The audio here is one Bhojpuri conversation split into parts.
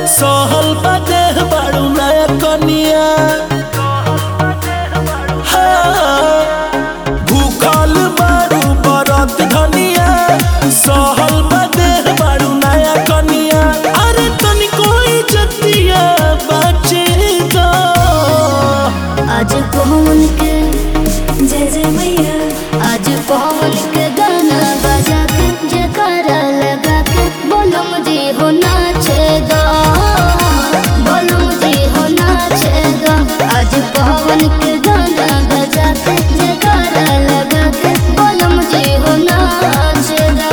सहल बाटे बाड़ू नया कनिया हाँ, भूखल बाड़ू बरत धनिया सहल बाटे बाड़ू नया कनिया अरे तनिको इज्जतिया बचे दो आज पवन के जय जय मैया आज पवन के गाना बजा के जयकारा लगा के बोलो मुझे हो नाचे दो बोलो मुझे हो नाचे दो आज पवन के गाना बजा के जयकारा लगा के बोलो मुझे हो नाचे दो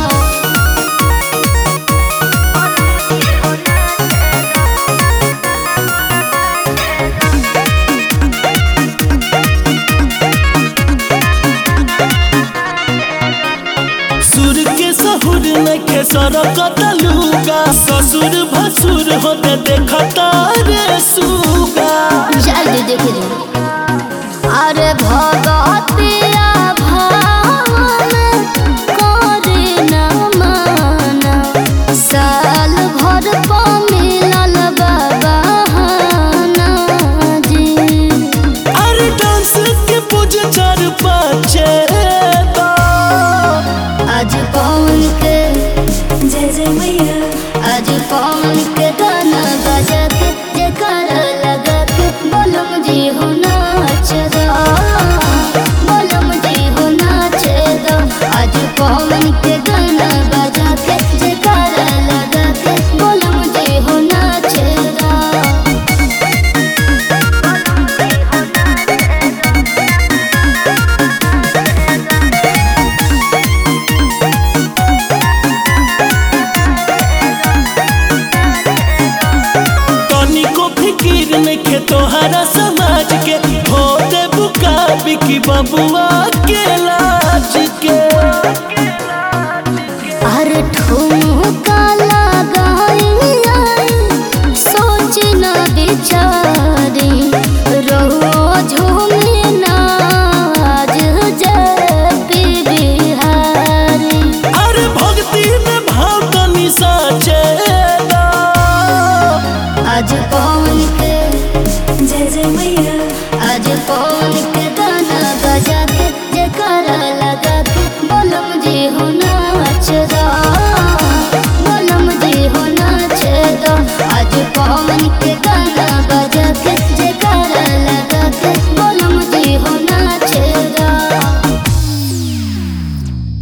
सुर के सहुर नखे सरकत लूगा ससुर भसुर होते देखता रे सुगा जल्दी देख लो अरे भगतिया भावन करे न माना साल भर प मिलल बाबा जी अरे डांस के पूज चार पाचे आज पवन के जय जय मैया आज पवन के गाना बजा के जयकारा लगा के बोलो मुझे हो नाच दो बोलो मुझे हो नाच दो आज पवन के गाना बजा के जयकारा लगा के बोलो मुझे हो नाच दो तनिको फिकिर नखे तोहरा समाज के होते बुका बिकी बबुआ के लाज के अरे ठुमक